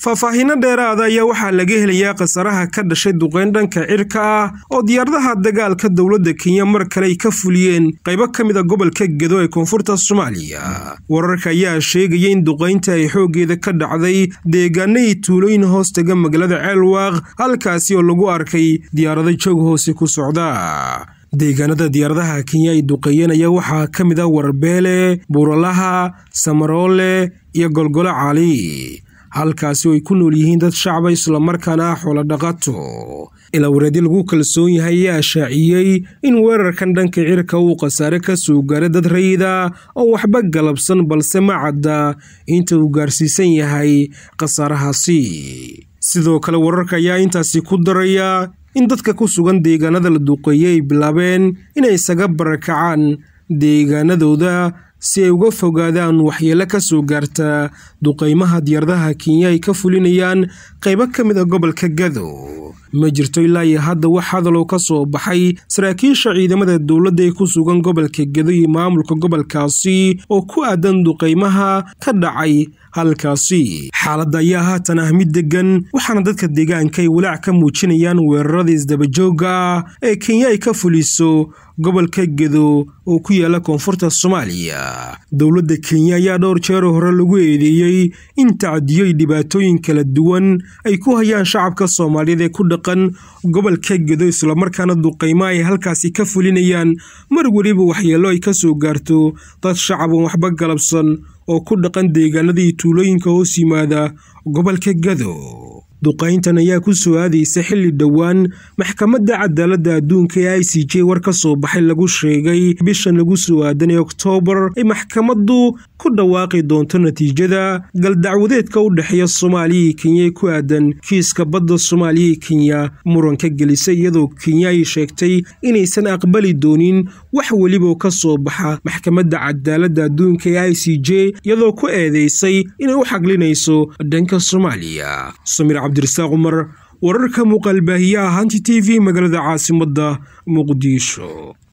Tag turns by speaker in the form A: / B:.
A: faahfaahiino dheeraada ayaa waxaa laga helayaa khasaraha ka dhashay duqeyn dhanka cirka ah oo diyaaradaha dagaalka dowladda kenya mar kale ay ka fuliyeen qaybo ka mid a gobolka gedo ee koonfurta soomaaliya wararka ayaa sheegaya in duqaynta ay xooggeeda ka dhacday deegaano iyo tuulooyin hoos taga magaalada ceelwaaq halkaasi oo lagu arkay diyaarado joog hoose ku socda deegaanada diyaaradaha kenya ay duqeeyeen ayaa waxaa ka mid ah warbeele buuralaha samaroole iyo golgolo cali halkaasi oo ay ku nool yihiin dad shacba islamarkaana ah xoolo dhaqato ilaa wareedyo lagu kalsoon yahay ayaa shaaciyey in weerarkan dhanka cirka uu khasaare ka soo gaaray dad rayida oo waxba galabsan balse ma cadda inta uu gaarsiisan yahay khasaarahaasi sidoo kale wararka ayaa intaasi ku daraya in dadka ku sugan deegaanada la duqeeyey ay bilaabeen inay isaga barakacaan deegaanadooda si ay uga fogaadaan waxyeelo ka soo gaarta duqaymaha diyaaradaha kenya ay ka fulinayaan qaybo ka mid a gobolka gado ma jirto ilaa iyo hadda wax hadaloo ka soo baxay saraakiisha ciidamada dowladda ee ku sugan gobolka gedo iyo maamulka gobolkaasi oo ku aadan duqaymaha ka dhacay halkaasi xaaladda ayaa haatan ah mid deggan waxaana dadka deegaanka ay walaac ka muujinayaan weerarada isdabajoogga ah ee kenya ay ka fuliso gobolka gedo oo ku yaala koonfurta soomaaliya dowladda kenya ayaa dhowr jeero hore lagu eedeeyey in tacdiyo iyo dhibaatooyin kala duwan ay ku hayaan shacabka soomaaliyeed ee ku dhaqan gobolka gedo islamarkaana duqaymo ay halkaasi ka fulinayaan mar weliba waxyeello ay ka soo gaarto dad shacaban waxba galabsan oo ku dhaqan deegaanada iyo tuulooyinka hoos yimaada gobolka gado duqayntan ayaa ku soo aadaysa xilli dhowaan maxkamadda cadaaladda adduunka ee i c j war ka soo baxay lagu sheegay bishan lagu soo aadan ee oktoobar ay maxkamaddu ku dhawaaqi doonto natiijada galdacwadeedka u dhexeeya soomaaliya iyo kenya ee ku aadan kiiska badda soomaaliya iyo kenya muranka gelisay iyadoo kenya ay sheegtay inaysan aqbali doonin wax weliba oo ka soo baxa maxkamadda cadaaladda adduunka ee i c j iyadoo ku eedeysay inay u xaglinayso dhanka soomaaliya cabdirasaaq cumar wararka muuqaalbaahiyaha hanti t v magaalada caasimadda muqdisho